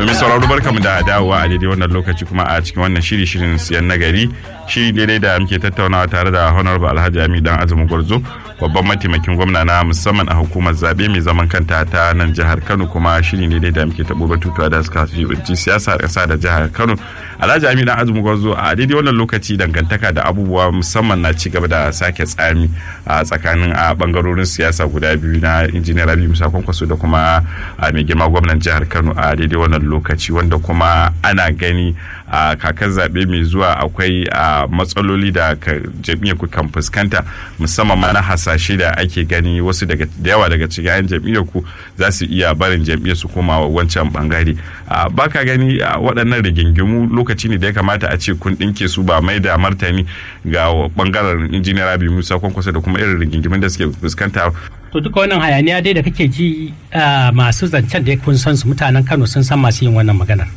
mai sauraro barkamu da dawowa a daidai wannan lokaci kuma a cikin wannan shiri shirin siyan nagari shiri daidai da muke tattaunawa tare da honorable alhaji ami dan azumi gwarzo babban mataimakin gwamna na musamman a hukumar zabe mai zaman kanta ta nan jihar kano kuma shiri ne da muke tabo batutuwa da suka fi binci siyasa kasa da jihar kano alhaji ami dan azumi gwarzo a daidai wannan lokaci dangantaka da abubuwa musamman na ci gaba da sake tsami a tsakanin a bangarorin siyasa guda biyu na injiniyar rabi musa kwankwaso da kuma mai girma gwamnan jihar kano a daidai wannan lokaci wanda kuma ana gani a kakar zaɓe mai zuwa akwai matsaloli da jam'iyyar ku kan fuskanta musamman ma na hasashe da ake gani wasu daga da yawa daga cikin 'yan jam'iyyar ku za su iya barin jam'iyyar su koma wancan bangare ba ka gani waɗannan rigingimu lokaci ne da ya kamata a ce kun ɗinke su ba mai da martani ga bangaren injiniyar abi musa kwankwasa da kuma irin rigingimin da suke fuskanta to duka wannan hayaniya dai da kake ji masu zancen da kun san su mutanen kano sun san masu yin wannan maganar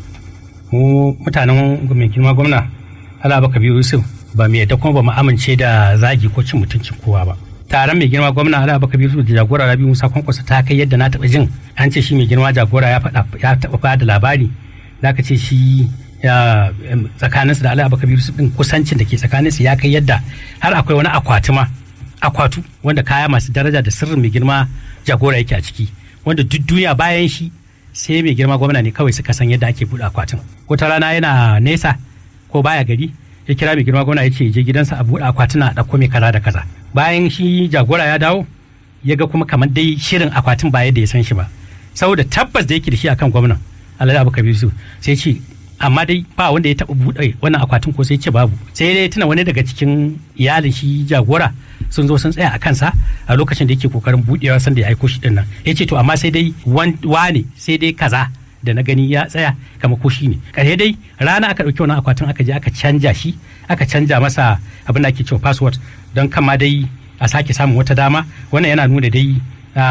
mu mutanen mai girma gwamna ala baka biyu yusuf ba mu yadda kuma ba mu amince da zagi ko cin mutuncin kowa ba taron mai girma gwamna ala baka biyu da jagora rabi musa kwankwasa ta kai yadda na taɓa jin an ce shi mai girma jagora ya faɗa ya taɓa ba da labari da ka ce shi tsakaninsu da ala baka biyu din kusancin da ke tsakaninsu ya kai yadda har akwai wani akwati ma akwatu wanda kaya masu daraja da sirrin mai girma jagora yake a ciki wanda duk duniya bayan shi sai mai girma gwamna ne kawai suka san yadda ake buɗe akwatin wata rana yana nesa ko baya gari ya kira mai girma gwamna ya ce je gidansa a buɗe akwatin a ɗauko mai kaza da kaza bayan shi jagora ya dawo ya ga kuma kamar dai shirin akwatin ba yadda ya san shi ba saboda tabbas da yake da shi akan gwamnan alhaji abu kabiru sai ce amma dai ba wanda ya taɓa buɗe wannan akwatin ko sai ce babu sai dai tuna wani daga cikin iyalin shi jagora sun zo sun tsaya a kansa a lokacin da yake kokarin buɗewa sanda ya aiko shi dinnan ya ce to amma sai dai wane sai dai kaza da na gani ya tsaya kama ko shi ne ƙarshe dai rana aka ɗauki wannan akwatin aka je aka canja shi aka canja masa abin da ake cewa password don kama dai a sake samun wata dama wannan yana nuna dai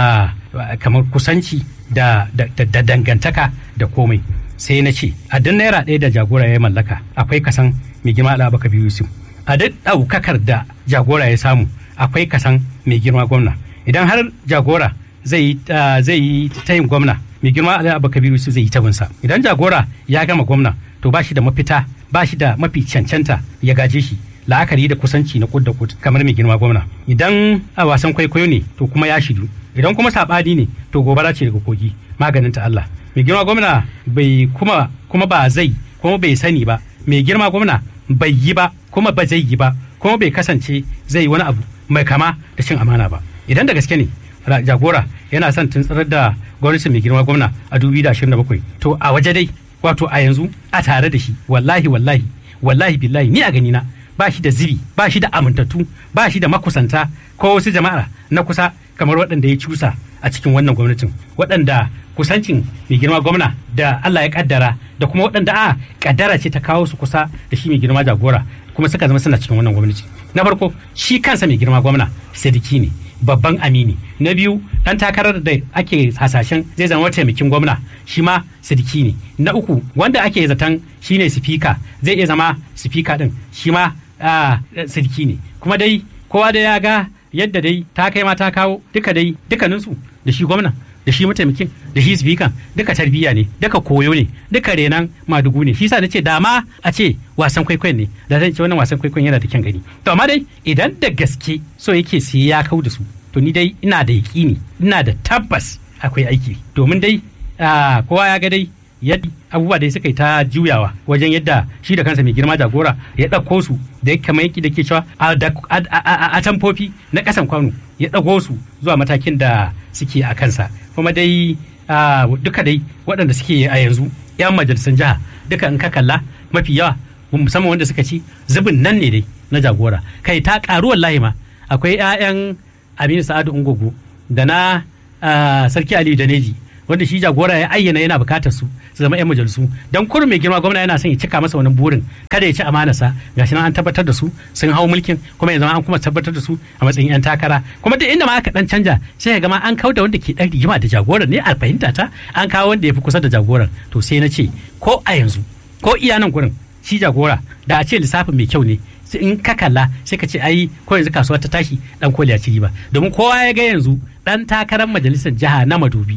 kamar kusanci da dangantaka da komai sai na ce a duk naira ɗaya da jagora ya mallaka akwai kasan mai girma alabaka biyu yusuf a duk ɗaukakar da jagora ya samu akwai kasan mai girma gwamna idan har jagora zai yi tayin gwamna mai girma alabaka biyu yusuf zai yi tabinsa idan jagora ya gama gwamna to ba shi da mafita ba shi da mafi cancanta ya gaje shi la'akari da kusanci na kud da kud kamar mai girma gwamna idan a wasan kwaikwayo ne to kuma ya shidu idan kuma saɓani ne to gobara ce daga kogi maganin ta Allah mai girma gwamna bai kuma kuma ba zai kuma bai sani ba mai girma gwamna bai yi ba kuma ba zai yi ba kuma bai kasance zai yi wani abu mai kama da cin amana ba idan da gaske ne jagora yana son tuntsirar da gwamnatin mai girma gwamna a 2027 to a waje dai wato a yanzu a tare da shi wallahi wallahi wallahi billahi ni a gani na ba shi da zibi ba shi da amintattu ba shi da makusanta ko wasu jama'a na kusa kamar waɗanda ya cusa a cikin wannan gwamnatin waɗanda kusancin mai girma gwamna da Allah ya kaddara da kuma waɗanda a kaddara ce ta kawo su kusa da shi mai girma jagora kuma suka zama suna cikin wannan gwamnati na farko shi kansa mai girma gwamna sadiki ne babban amini na biyu dan takarar da ake hasashen zai zama mataimakin gwamna shi ma sadiki ne na uku wanda ake zaton shine sifika zai iya zama sifika din shi ma sadiki ne kuma dai kowa da ya ga yadda dai ta kai ma ta kawo duka dai dukkaninsu da shi gwamna da shi mataimakin da shi sifikan duka tarbiyya ne duka koyo ne duka renan madugu ne shi sa na ce dama a ce wasan kwaikwayon ne da zan ce wannan wasan kwaikwayon yana da kyan gani to amma dai idan da gaske so yake sai ya kau da su to ni dai ina da yaƙini ina da tabbas akwai aiki domin dai kowa ya ga dai yadda abubuwa da suka yi ta juyawa wajen yadda shi da kansa mai girma jagora ya ɗauko su da ya kamar yaki da ke cewa a tamfofi na ƙasan kwano ya ɗago su zuwa matakin da suke a kansa kuma dai duka dai waɗanda suke a yanzu 'yan majalisun jiha duka in ka kalla mafi yawa musamman wanda suka ci zubin nan ne dai na jagora kai ta ƙaru wallahi ma akwai 'ya'yan aminu sa'adu ungogo da na sarki aliyu daneji wanda shi jagora ya ayyana yana bukatar su su zama 'yan majalisu don kurin mai girma gwamna yana son ya cika masa wani burin kada ya ci amanarsa gashi nan an tabbatar da su sun hau mulkin kuma ya zama an kuma tabbatar da su a matsayin 'yan takara kuma duk inda ma aka dan canja sai ya gama an kawo da wanda ke dan rigima da jagoran ne a fahimta ta an kawo wanda ya fi kusa da jagoran to sai na ce ko a yanzu ko iya nan gurin shi jagora da a ce lissafin mai kyau ne in ka kalla sai ka ce ai ko yanzu kasuwa ta tashi dan koli ya ci riba domin kowa ya ga yanzu dan takarar majalisar jiha na madobi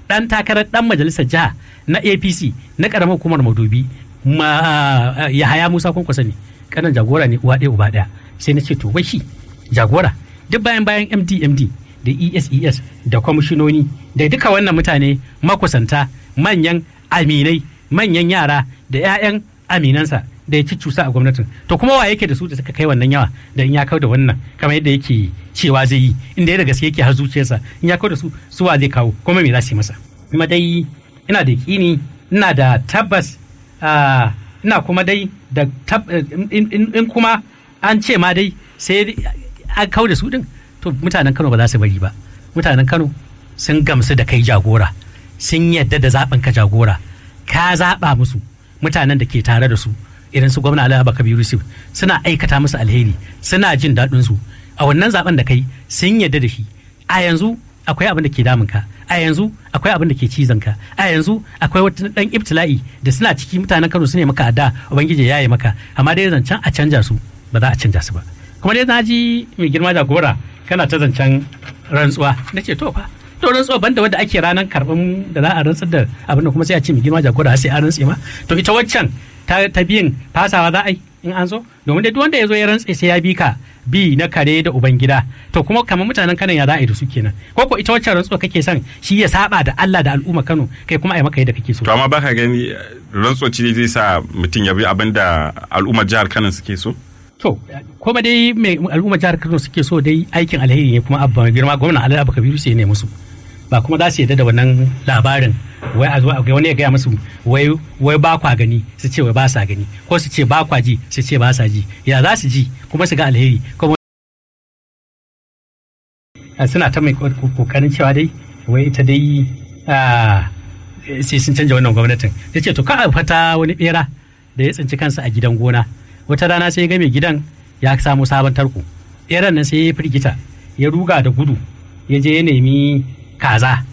dan takarar dan majalisar jiha na apc na karamar hukumar madobi ma yahaya musa kwankwasa ne kanan jagora ne uwa ɗaya uba ɗaya sai na ce to wai shi jagora duk bayan bayan md md da eses da kwamishinoni da duka wannan mutane makusanta manyan aminai manyan yara da 'ya'yan aminansa da ya ci cusa a gwamnatin to kuma wa yake da su da suka kai wannan yawa da in ya kau da wannan kamar yadda yake cewa zai yi inda ya da gaske yake har zuciyarsa in ya kau da su su wa zai kawo kuma me za su yi masa kuma dai ina da yaƙini ina da tabbas ina kuma dai da in kuma an ce ma dai sai an kau da su din to mutanen Kano ba za su bari ba mutanen Kano sun gamsu da kai jagora sun yadda da zaɓin ka jagora ka zaɓa musu mutanen da ke tare da su irin su gwamna Alhaji Kabiru Yusuf suna aikata musu alheri suna jin daɗin su a wannan zaben da kai sun yadda da shi a yanzu akwai abin da ke damun ka a yanzu akwai abin da ke cizon ka a yanzu akwai wata dan ibtila'i da suna ciki mutanen Kano su ne maka adda ubangiji ya yi maka amma dai zancen a canja su ba za a canja su ba kuma dai na ji mai girma jagora kana ta zancen rantsuwa na ce to fa to rantsuwa banda wadda ake ranar karɓin da za a rantsar da abin da kuma sai a ce mai girma jagora sai a rantse ma to ita waccan ta biyin fasawa za a yi in an zo domin dai duk wanda ya zo ya rantse sai ya bi ka bi na kare da ubangida to kuma kamar mutanen Kano ya za a yi da su kenan ko ko ita waccan rantsuwa kake son shi ya saba da Allah da al'umma Kano kai kuma a yi maka yadda kake so to amma baka gani rantsoci ne zai sa mutum ya bi abin da al'ummar jihar Kano suke so To, kuma dai mai al'umma jihar Kano suke so dai aikin alheri ne kuma abba girma gwamna Ali Abba Kabiru sai ne musu. Ba kuma za su yarda da wannan labarin wai a zo a wani ya gaya musu wai wai ba kwa gani su ce wai ba sa gani ko su ce ba kwa ji su ce ba sa ji ya za su ji kuma su ga alheri kuma suna ta mai kokarin cewa dai wai ita dai sai sun canja wannan gwamnatin ya ce to ka fata wani bera da ya tsinci kansa a gidan gona wata rana sai ya ga mai gidan ya samu sabon tarko ɓeran nan sai ya firgita ya ruga da gudu ya je ya nemi kaza